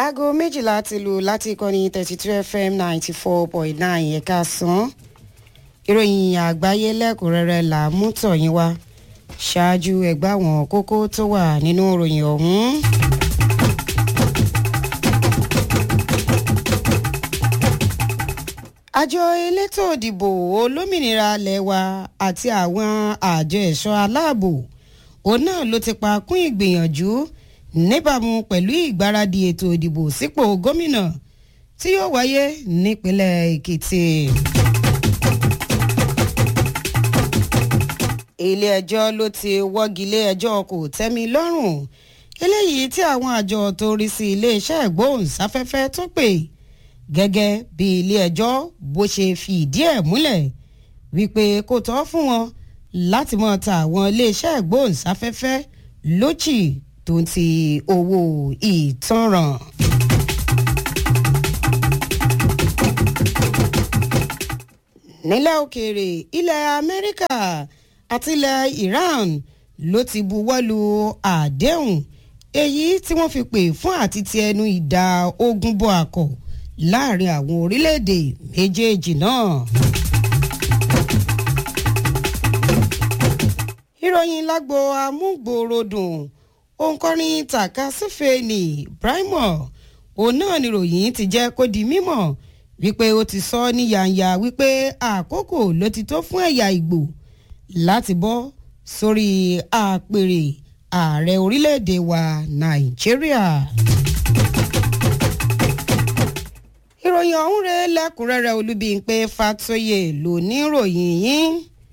aago méjìlá ti lù láti ìkànnì thirty two fm ninety four point nine ẹ̀ka sàn ìròyìn àgbáyé lẹ́kùnrẹ́rẹ́ là á mú tọ̀yìn wá ṣáájú ẹgbẹ́ àwọn kókó tó wà nínú ìròyìn ọ̀hún. àjọ elétò òdìbò olómìnira lẹ́wà àti àwọn àjọ ẹ̀ṣọ́ aláàbò òun náà ló ti pa kún ìgbìyànjú níbàámu pẹ̀lú ìgbáradì ètò ìdìbò sípò gómìnà tí yóò wáyé nípínlẹ̀ èkìtì. ilé ẹjọ́ ló ti wọ́gilé ẹjọ́ kò tẹ́mi lọ́rùn eléyìí tí àwọn àjọ tó rí sí iléeṣẹ́ ìgbóhùnsáfẹ́fẹ́ tó pè gẹ́gẹ́ bí ilé ẹjọ́ bó ṣe fi ìdí ẹ̀ múlẹ̀ wípé kò tọ́ fún wọn láti mọ̀ ta àwọn iléeṣẹ́ ìgbóhùnsáfẹ́fẹ́ lójì tó ń ti owó ìtanràn. nílẹ̀ òkèèrè ilẹ̀ amẹ́ríkà àti ilẹ̀ iran ló ti buwọ́lu àdéhùn èyí tí wọ́n fi pè fún àti ti ẹnu ìdá ogún bọ́ àkọ́ láàrin àwọn orílẹ̀-èdè méjèèjì náà. ìròyìn lágbo amúgbòròdùn òǹkọrin takasúfèénì brimo òun náà níròyìn ti jẹ́ kó di mímọ̀ wípé ó ti sọ ní yàǹyà wípé àkókò ló ti tó fún ẹ̀yà ìgbò láti bọ́ sórí àpèrè ààrẹ orílẹ̀-èdè wa nàìjíríà. ìròyìn ọ̀hún rẹ̀ lẹ́kùnrẹ́rẹ́ olúbíńpé fatoyè ló ní ròyìn yín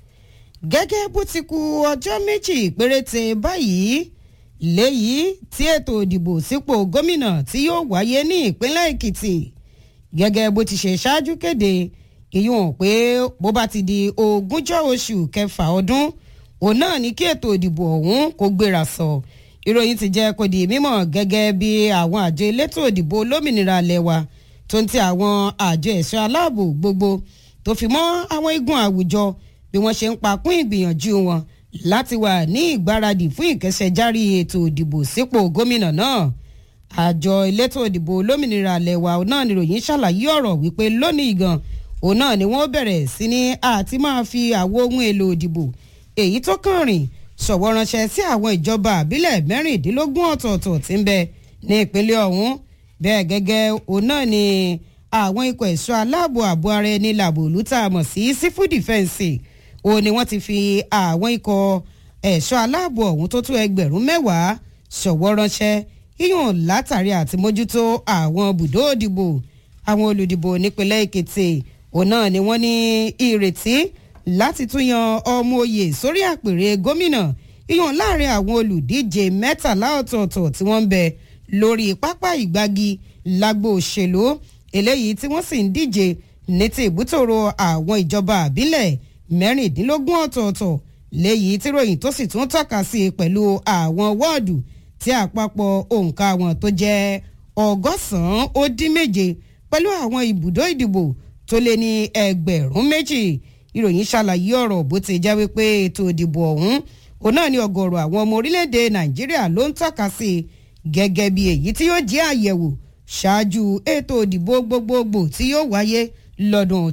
gẹ́gẹ́ bó ti ku ọjọ́ méjì péréte báyìí léyìí tí ètò ìdìbò sípò gómìnà tí yóò wáyé ní ìpínlẹ̀ èkìtì gẹ́gẹ́ bó ti ṣe ṣáájú kéde ìyún pé bó bá ti di ogúnjọ́ oṣù kẹfà ọdún òun náà ní kí ètò ìdìbò ọ̀hún kó gbéra sọ ìròyìn ti jẹ́ kó di mímọ̀ gẹ́gẹ́ bí àwọn àjọ elétò ìdìbò olómìnira lẹ́wà tó ń ti àwọn àjọ ẹ̀ṣọ́ aláàbò gbogbo tó fi mọ́ àwọn igun àwùjọ bí wọ́n ṣe ń pakún ìgbìyànjú wọn láti wà ní ìgbáradì fún ìkẹsẹ̀járí ètò ìdìbò sípò gómìnà náà àjọ elétò ìdìbò olómìnira lẹ́wà náà níròyìn ṣàlàyé ọ̀rọ̀ wípé lónìí gan òun náà ni wọ́n bẹ̀rẹ̀ sí ní àti máa fi àwo ohun èlò ìdìbò èyí tó kàn rìn ṣọ̀wọ́ ránṣẹ́ sí àwọn ìjọba àbílẹ̀ mẹ́rìndínlógún ọ̀tọ̀ọ̀tọ̀ tí ń bẹ ní ìpínlẹ̀ ọ̀hún bẹ́ẹ̀ gẹ́gẹ́ òun náà ni àwọn ikọ̀ ẹ̀ṣọ́ aláàbò ààbò ara ẹni làbòlú tá a mọ̀ sí sífù dìfẹ́ǹsì òun ni wọ́n ti fi àwọn ikọ̀ ẹ̀ṣọ́ aláàbò ọ̀hún tó tó ẹgbẹ̀rún mẹ́wàá ṣọ̀wọ́ ránṣẹ́ yíyùn látàrí àti mójútó àwọn bùdó òdìbò àwọn olùdìbò nípínlẹ̀ èkìtì òun náà ni wọ́n ní ìrètí láti tún yan ọmọ oyè sórí àpèrè gómìnà yíyùn láàrin àwọn olùdíje mẹ́tàlá ọ̀tọ̀ọ̀tọ̀ tí wọ́n ń bẹ lórí pápá ìgbági lágbo òṣèlú eléyìí tí wọ́n sì ń díje ní ti ìbútòrò àwọn ìjọba àbílẹ̀ mẹ́rìndínlógún ọ̀tọ̀ọ̀tọ̀ léyìí tí ròyìn tó sì tún tọ́ka sí i pẹ̀lú àwọn wọ́ọ̀dù tí àpapọ̀ òǹkà wọn tó jẹ́ ọgọ́sàn-án ó dín méje pẹ̀lú àwọn ibùdó ìdìbò tó lé ní ẹgbẹ̀rún méjì ìròyìn ṣàlàyé ọ̀rọ̀ bó ti jẹ́ wípé ètò ìdìbò ọ̀hún òun náà ni ọgọ́rọ̀ àwọn ọmọ orílẹ̀-èdè nàìjíríà ló ń tọ́ka sí i gẹ́gẹ́ bí èyí tí yóò jẹ́ àyẹ̀wò ṣáájú ètò ìdìbò gbogbogbò tí yóò wáyé lọ́dún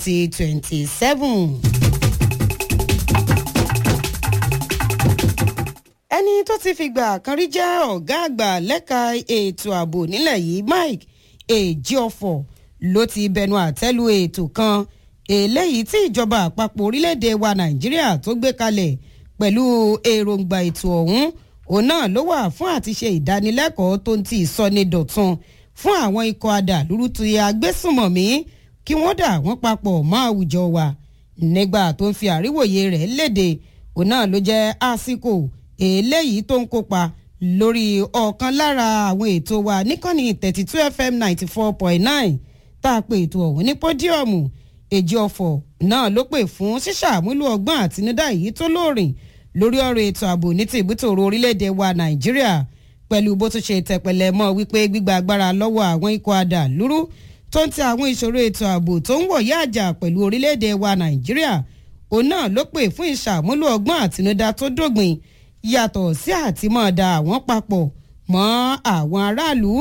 2027. ẹni tó ti fìgbà kan rí jẹ́ ọ̀gá àgbà lẹ́ka ètò ààbò nílẹ̀ yìí mike ejiofor ló ti bẹnu àtẹ́lu ètò kan eléyìí tí ìjọba àpapọ̀ orílẹ̀-èdè wa nàìjíríà tó gbé kalẹ̀ pẹ̀lú èròǹgbà ètò ọ̀hún òun náà ló wà fún àti ṣe ìdánilẹ́kọ̀ọ́ tó ń ti ìsọnidọ̀tun fún àwọn ikọ̀ adàlúrú ti agbésùmọ̀mí kí wọ́n dà wọ́n papọ̀ mọ́ àwùjọ wa nígbà tó ń fi àríwòye rẹ̀ léde òun náà ló jẹ́ àsìkò eléyìí tó ń kópa lórí ọ̀kan lára àwọn ètò wa níkànnì thirty two fm ninety four point nine tá a pè ètò ọ̀hún ní pódíọ̀mù èjì ọ̀fọ̀ náà ló pè fún ṣíṣàmúlò ọgbọ́n àtinúdá èyí tó lóòrìn lórí ọ̀rọ̀ ètò ààbò ní ti ìbútòrò orílẹ̀-èdè wa nàìjíríà pẹ̀lú bó tún ṣe tẹ̀pẹ̀lẹ̀ mọ́ wípé gbígba agbára lọ́wọ́ àwọn ikọ̀ adàlúrú tó ń tẹ àwọn ìṣòro ètò ààbò tó ń wọ̀yá àjà pẹ̀lú orílẹ̀-èdè wa nàìjíríà òun náà ló pè fún ìṣàmúlò ọgbọ́n àtinúdá tó dógbìn yàtọ̀ sí àtìmọ́ọ̀dà àwọn papọ̀ mọ́ àwọn aráàlú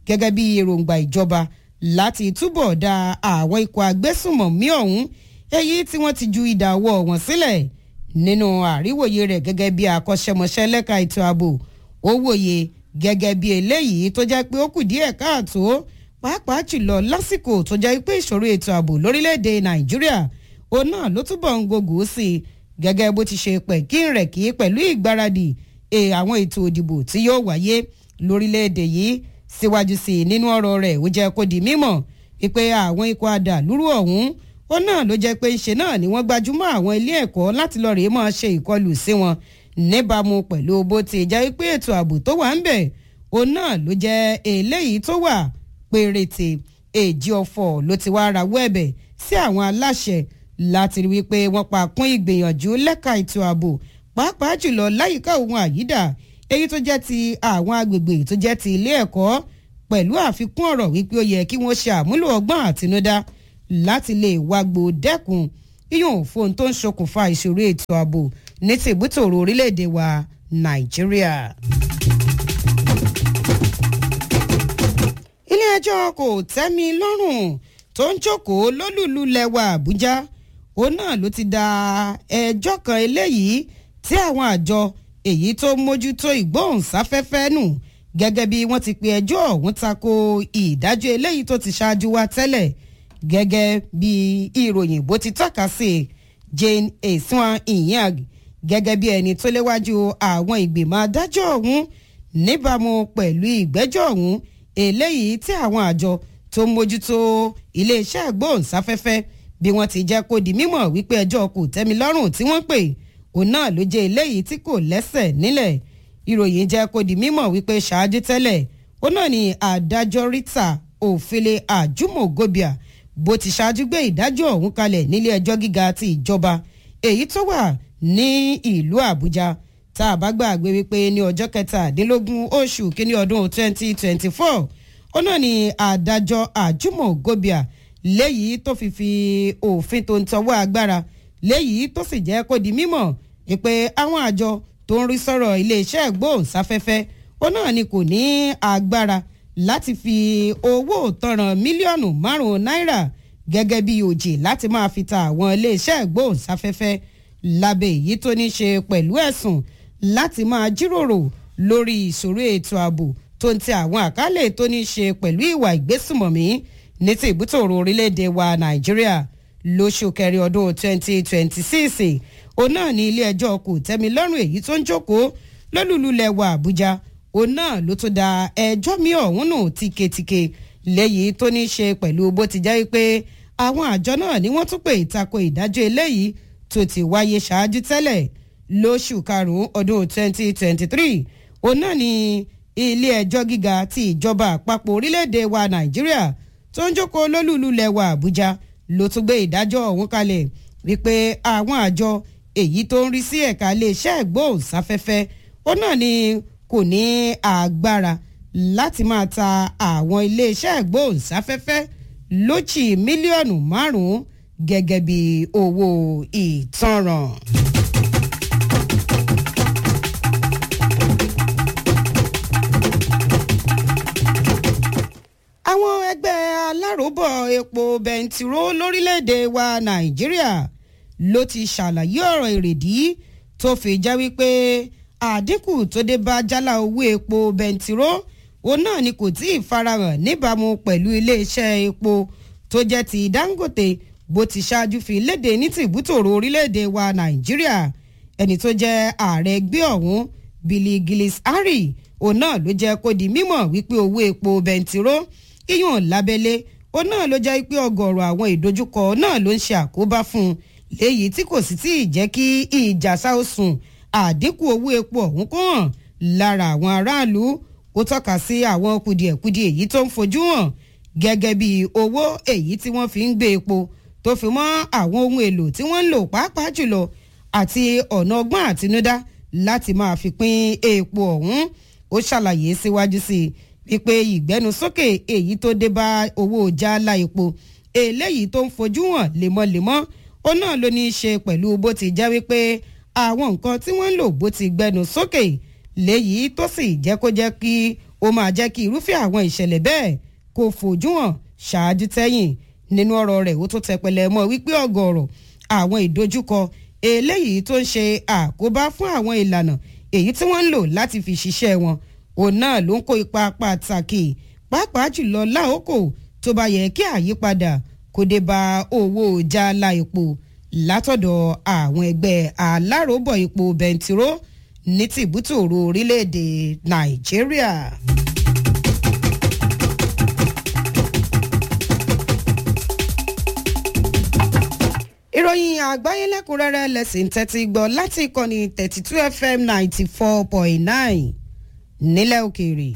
gẹ́gẹ́ bí èròǹgbà ìjọba láti túbọ̀ da àwọn ikọ̀ agbésùmọ̀mí ọ̀hún èyí tí wọ́n ti ju ìdá ọwọ́ wọn sílẹ̀ nínú àríwòye rẹ̀ gẹ́gẹ́ bí akọ́ṣẹ́mọṣẹ́ lẹ́ka ètò ààbò ó wòye gẹ́gẹ́ bí eléyìí tó jẹ́ pé ó kù díẹ̀ káàtó pàápàá jùlọ lásìkò tó jẹ́ pé ìṣòro ètò ààbò lórílẹ̀‐èdè nàìjíríà òun náà ló túbọ̀ ń gògó sí i gẹ́gẹ́ bó ti ṣe pẹ̀ kí n rẹ̀ kí pẹ̀lú ìgbáradì àwọn ètò òdìbò tí yóò wáyé lórílẹ̀‐èdè yìí síwájú sí i nínú ọ̀rọ̀ rẹ̀ ó jẹ́ kó di mímọ̀ wípé àwọn ikọ̀ adàlúrú ọ̀hún ó náà ló jẹ́ pé ńṣe náà ni wọ́n gbajúmọ̀ àwọn ilé ẹ̀kọ́ láti lọ rèé máa ṣe ìkọlù sí wọn níbàámu pẹ̀lú bó ti jẹ́ pé ètò ààbò tó wà ń bẹ̀ òun náà ló jẹ́ eléyìí tó wà péréte èjì ọ̀fọ̀ ló ti wá rawọ́ ẹ̀bẹ̀ sí àwọn aláṣẹ láti rí wípé wọ́n pa kún ìgbìyànjú lẹ́ka ètò ààbò pàápàá jùlọ láyìíká ohun àyídà èyí tó jẹ́ ti àwọn agbègbè tó jẹ́ ti ilé ẹ̀kọ́ pẹ̀lú àfikún ọ̀rọ̀ wípé ó yẹ kí wọ́n ṣe àmúlò ọgbọ́n àtinúdá láti lè wágbó dẹ́kun yíyún fóun tó ń ṣokùnfà ìṣòro ètò ààbò ní tìbútòrò orílẹ̀-èdè wa nàìjíríà. ilé-ẹjọ́ kò tẹ́mi lọ́rùn tó ń jókòó lólùlù lẹ́wà àbújá òun náà ló ti da ẹjọ́ kan eléyìí tí àwọn àjọ èyí tó mójútó ìgbóhùnsáfẹ́fẹ́ nù gẹ́gẹ́ bí wọ́n ti pe ẹjọ́ ọ̀hún tako ìdájọ́ eléyìí tó ti ṣáájú wa tẹ́lẹ̀ gẹ́gẹ́ bí ìròyìn bó ti tọ́ka sí jane esuan inyang gẹ́gẹ́ bí ẹni tó léwájú àwọn ìgbìmọ̀ adájọ́ ọ̀hún níbàámu pẹ̀lú ìgbẹ́jọ́ ọ̀hún eléyìí tí àwọn àjọ tó ń mójútó iléeṣẹ́ ìgbóhùnsáfẹ́fẹ́ bí wọ́n ti jẹ́ kó di mímọ̀ wípé ẹjọ́ kò tẹ́mi lọ́rùn tí wọ́n pè òun náà ló jẹ́ eléyìí tí kò lẹ́sẹ̀ nílẹ̀ ìròyìn jẹ́ kó di mímọ̀ wípé ṣáájú tẹ́lẹ̀ ó náà ní adájọ́ rita òfele àjùmọ̀gòbíà bó ti ṣáájú gbé ìdájọ́ ọ̀hún kalẹ̀ nílé ẹjọ́ gíga ti ìjọba èyí tó wà ní ìlú àbújá tá a bá gbàgbé wípé ní ọjọ́ kẹtàdínlógún oṣù kínní ọdún 2024 ó náà ní adájọ́ àjùmọ̀gòbíà léyìí tó fi fi òfin tó ń tọwọ́ agbára léyìí tó sì jẹ́ kó di mímọ̀ pé àwọn àjọ tó ń rí sọ̀rọ̀ iléeṣẹ́ ìgbóhùnsáfẹ́fẹ́ ó náà ni kò ní agbára láti fi owó tọrọ mílíọ̀nù márùn-ún náírà gẹ́gẹ́ bí òjì láti máa fi ta àwọn iléeṣẹ́ ìgbóhùnsáfẹ́fẹ́ lábẹ́ èyí tó ní ṣe pẹ̀lú ẹ̀sùn láti máa jíròrò lórí ìṣòro ètò ààbò tó ń tẹ àwọn àkálẹ̀ tó ní ṣe pẹ̀lú ìwà ìgbésùmọ̀mí ní ti ìbútòrò orílẹ̀-èdè wa nàìjíríà lóṣù kẹrin ọdún 2026 òun náà ní ilé ẹjọ́ kò tẹ́mi lọ́rùn èyí tó ń jókòó lólùlulẹ̀ wa àbújá òun náà ló tún da ẹjọ́ mi ọ̀hún nù tíketíke lẹ́yìn tó ní ṣe pẹ̀lú bó ti jẹ́ pé àwọn àjọ náà ni wọ́n tún pè ìtako ìdájọ́ eléyìí tó ti wáyé ṣáájú tẹ́lẹ̀ lóṣù karùn-ún ọdún 2023 òun náà ní ilé ẹjọ́ gíga ti ìjọba àpapọ̀ orílẹ̀-èdè wa nàìjíríà tó ń jókòó lólùlulẹ̀ wa àbújá ló tún gbé ìdájọ́ ọ̀hún kalẹ̀ wípé àwọn àjọ èyí tó ń rí sí ẹ̀ka iléeṣẹ́ ìgbóhùnsáfẹ́fẹ́ ó náà ni kò ní agbára láti máa ta àwọn iléeṣẹ́ ìgbóhùnsáfẹ́fẹ́ lójì mílíọ̀nù márùn-ún gẹ́gẹ́ bí owó ìtanràn. àwọn ẹgbẹ́ aláròbọ̀ epo bẹntiró lórílẹ̀‐èdè wa nàìjíríà ló ti ṣàlàyé ọ̀rọ̀ èrèdí tó fi jẹ́ wípé àdínkù tó dé bá jálá owó epo bẹntiró òun náà ni kò tí ì farahàn níbàámu pẹ̀lú iléeṣẹ́ epo tó jẹ́ ti dangote bó ti ṣáájú fi léde ní tìbútòrò orílẹ̀‐èdè wa nàìjíríà ẹni tó jẹ́ ààrẹ ẹgbẹ́ ọ̀hún billy gillis harry òun náà ló jẹ́ kó di mímọ̀ wípé owó epo bẹntiró iyùn lábẹ́lé ó náà ló jẹ́ pé ọgọ̀rọ̀ àwọn ìdojúkọ náà ló ń ṣe àkóbá fún un léyìí tí kò sì tí ì jẹ́ kí ìjà sáòsùn àdínkù owó epo ọ̀hún kó hàn lára àwọn aráàlú ó tọ́ka sí àwọn kùdìẹ̀kudiẹ èyí tó ń fojú hàn gẹ́gẹ́ bí owó èyí tí wọ́n fi ń gbé epo tó fi mọ́ àwọn ohun èlò tí wọ́n ń lò pàápàá jùlọ àti ọ̀nà ọgbọ́n àtinúdá láti máa fi pín epo ọ̀hún ó ṣàlàyé síwájú sí i wípé ìgbẹ́nusókè èyí tó dé bá owó jálá epo eléyìí tó ń fojú hàn lemọ́lemọ́ ó náà ló ní í ṣe pẹ̀lú bó ti jẹ́ wípé àwọn nǹkan tí wọ́n ń lò bó ti gbẹnu sókè léyìí tó sì jẹ́ kó jẹ́ kí ó máa jẹ́ kí irúfẹ́ àwọn ìṣẹ̀lẹ̀ bẹ́ẹ̀ kó fojú hàn ṣáájú tẹ́yìn nínú ọ̀rọ̀ rẹ̀ ó tó tẹpẹlẹ mọ́ wípé ọ̀gọ̀ọ̀rọ̀ àwọn ìdojúkọ eléyìí tó ń ṣe àkóbá fún àwọn ìlànà èyí tí wọ́n ń lò láti fi ṣiṣẹ́ wọn òun náà ló ń kó ipa pàtàkì pàápàá jùlọ láòkò tó bá yẹ kí àyípadà kó dé bá owó jálá epo látọ̀dọ̀ àwọn ẹgbẹ́ aláròbọ̀ epo bẹntiró ní tìbútòrò orílẹ̀-èdè nàìjíríà. ìròyìn àgbáyé lẹ́kùnrẹ́rẹ́ lẹ́sìn tẹ́tí gbọ́ láti ìkànnì thirty two fm ninety four point nine nílẹ̀ òkèèrè.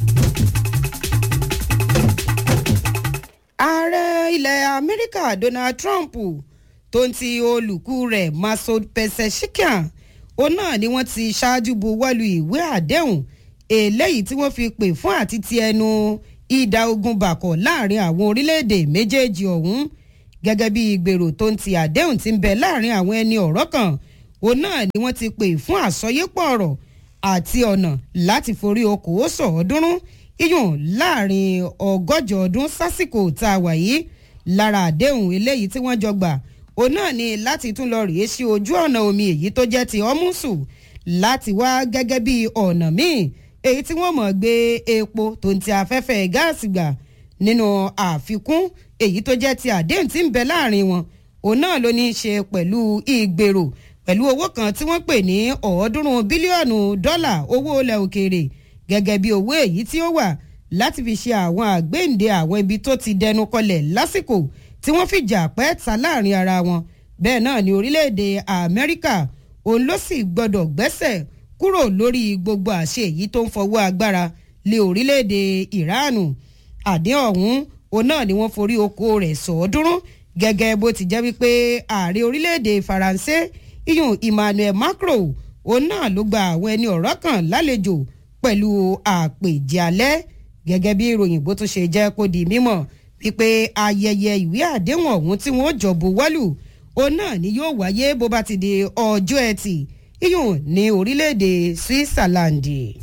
ààrẹ ilẹ̀ amẹ́ríkà donald trump tó ń ti olùkú rẹ̀ masoud pezeshkian òun náà ni wọ́n ti ṣáájú buwọ́lu ìwé àdéhùn eléyìí tí wọ́n fi pè fún àti ti ẹnu ìdá ogun bàkọ̀ láàrin àwọn orílẹ̀-èdè méjèèjì ọ̀hún gẹ́gẹ́ bí ìgbèrò tó ń ti àdéhùn ti ń bẹ láàrin àwọn ẹni ọ̀rọ̀ kan òun náà ni wọ́n ti pè fún àsọyépọ̀ ọ̀rọ̀ àti ọ̀nà láti forí okòó sọ̀ọ́dúnrún iyùn láàrin ọgọ́jọ ọdún sásìkò tá a wà yìí lára àdéhùn eléyìí tí wọ́n jọ gbà òun náà ni láti tún lọ rèé sí ojú ọ̀nà omi èyí tó jẹ́ ti ọ́mùsù láti wá gẹ́gẹ́ bí ọ̀nà míì èyí tí wọ́n mọ̀ gbé epo tó ń ti afẹ́fẹ́ gáàsì gbà nínú àfikún èyí tó jẹ́ ti àdéhùn tí ń bẹ láàrin wọn òun náà ló ní í ṣe pẹ̀lú ìgbèrò pẹ̀lú owó kan tí wọ́n pè ní ọ̀ọ́dúnrún bílíọ̀nù dọ́là owó ilẹ̀ òkèèrè gẹ́gẹ́ bí owó èyí tí ó wà láti fi ṣe àwọn àgbéǹde àwọn ibi tó ti dẹnu kọlẹ̀ lásìkò tí wọ́n fìjà pẹ́ ta láàrin ara wọn bẹ́ẹ̀ náà ni orílẹ̀-èdè amẹ́ríkà òun ló sì gbọ́dọ̀ gbẹ́sẹ̀ kúrò lórí gbogbo àṣẹ èyí tó ń fọwọ́ agbára lé orílẹ̀-èdè ìránù àdé ọ̀hún òun náà ni wọ́n forí oko rẹ̀ sọ̀ọ́dúnrún gẹ́gẹ́ bó ti jẹ́ wípé ààrẹ orílẹ̀-èdè faransé iyùn emmanuel macron òun náà ló gba àwọn ẹni ọ̀rọ̀ kan lálejò pẹ̀lú àpèjẹ alẹ́ gẹ́gẹ́ bí ìròyìn bó tún ṣe jẹ́ kó di mímọ̀ wípé ayẹyẹ ìwé àdéhùn ọ̀hún tí wọ́n jọ buwọ́lù òun náà ni yóò wáyé bó bá ti di ọjọ́ ẹtì iyùn ní orílẹ̀-èdè switzerland.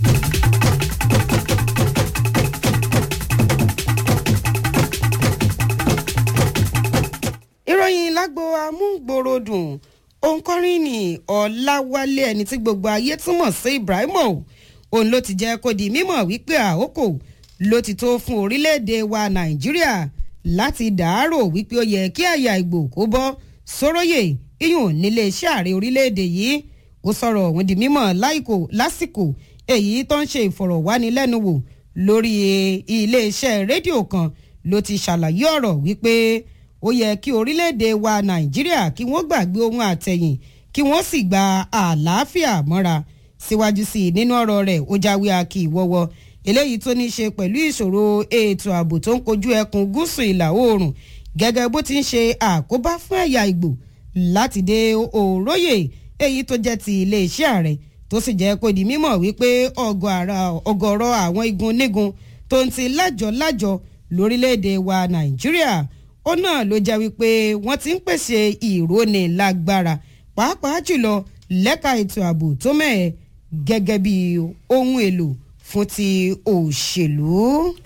ìròyìn lágbo amúgbòròdùn òǹkọrin ní ọ̀làwálé ẹni tí gbogbo ayé túmọ̀ sí ibrahimo òun ló ti jẹ́ kó di mímọ̀ wípé àókò ló ti tó fún orílẹ̀-èdè wa nàìjíríà láti dàárò wípé ó yẹ kí àyà ìgbò kó bọ́ sóróyè iyùn nílé iṣẹ́ ààrẹ orílẹ̀-èdè yìí ó sọ̀rọ̀ òun di mímọ̀ lásìkò èyí tó ń ṣe ìfọ̀rọ̀wánilẹ́nuwò lórí iléeṣẹ́ rédíò kan ló ti ṣàlàyé ọ̀rọ̀ wípé ó yẹ kí orílẹ̀-èdè wa nàìjíríà kí wọ́n gbàgbé ohun àtẹ̀yìn kí wọ́n sì gba àlàáfíà mọ́ra síwájú sí i nínú ọ̀rọ̀ rẹ̀ ó jáwé akí ìwọ́wọ́ eléyìí tó ní í ṣe pẹ̀lú ìṣòro ètò ààbò tó ń kojú ẹkùn gúúsù ìlà oòrùn gẹ́gẹ́ bó ti ń ṣe àkóbá fún ẹ̀yà ìgbò láti dé òróyè èyí tó jẹ́ ti iléeṣẹ́ ààrẹ tó sì jẹ́ kó di mímọ̀ wípé ọgọ́rọ̀ àwọn igun nígun tó ń ti lájọ-lájọ lórílẹ̀‐èdè wa nàìjíríà ó náà ló jẹ́ wípé wọ́n ti ń pèsè ìróni lágbára pàápàá jùlọ lẹ́ka ètò ààbò tó mẹ́ẹ̀ gẹ́gẹ́ bí ohun èlò fún ti òṣèlú.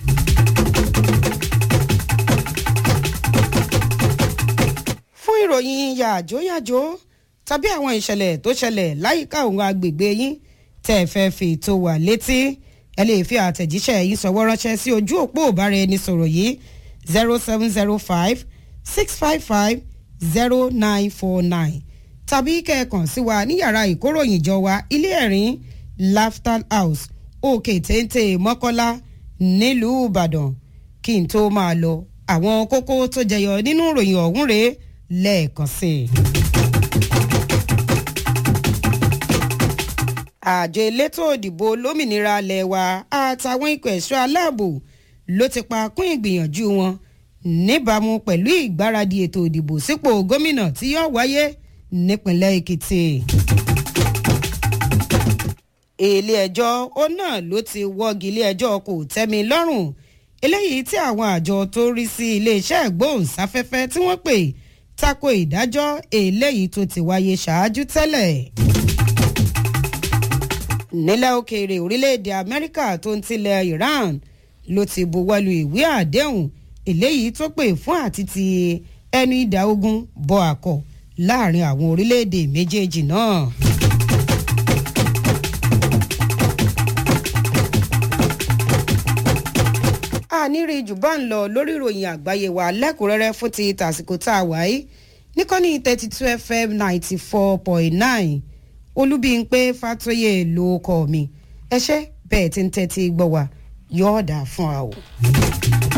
fún ìròyìn yàjóyàjó tàbí àwọn ìṣẹ̀lẹ̀ tó ṣẹlẹ̀ láyìíká òun agbègbè yín tẹ́ ẹ fẹ́ fi tó wà létí ẹ lè fi àtẹ̀jíṣẹ́ yìí sọ̀wọ́ ránṣẹ́ sí ojú òpó ìbára ẹni sọ̀rọ̀ yìí zero seven zero five six five five zero nine four nine tàbí kẹ́ẹ̀kan sí wa ní yàrá ìkóròyìnjọ wa ilé ẹ̀rín laughter house òkè téńté mọ́kọ́lá nílùú ìbàdàn kí n tó máa lọ àwọn kókó tó jẹyọ nínú ìròyìn ọ̀hún rèé lẹ́ẹ̀kan sí i. àjọ elétò òdìbò lómìnira alẹ́ wa àtàwọn ikọ̀ ẹ̀ṣọ́ aláàbò ló ti pa kún ìgbìyànjú wọn níbàámu pẹ̀lú ìgbáradì ètò ìdìbò sípò gómìnà tí yóò wáyé nípínlẹ̀ èkìtì. ilé ẹjọ́ ó náà ló ti wọ́gi ilé ẹjọ́ kò tẹ́mi lọ́rùn eléyìí tí àwọn àjọ tó rí sí iléeṣẹ́ ìgbóhùnsáfẹ́fẹ́ tí wọ́n pè tako ìdájọ́ eléyìí tó ti wáyé ṣáájú tẹ́lẹ̀ nílẹ̀ òkèèrè orílẹ̀-èdè amẹ́ríkà tó ń tilẹ̀ iran ló ti buwọ́lu ìwé àdéhùn eléyìí tó pè fún àti ti ẹnu ìdá ogun bọ àkọ láàrin àwọn orílẹ̀-èdè méjèèjì náà. àníri jù bá ń lọ lórí ìròyìn àgbáyé wa lẹ́kùnrẹ́rẹ́ fún ti tàsìkò tá a wáyé níkànnì thirty two fm ninety four point nine olúbíńpé fàtóyè ló kọ́ mi ẹ ṣé bẹ́ẹ̀ tí ń tẹ́tí gbọ́ wa yọ̀ọ́dà fún wa o.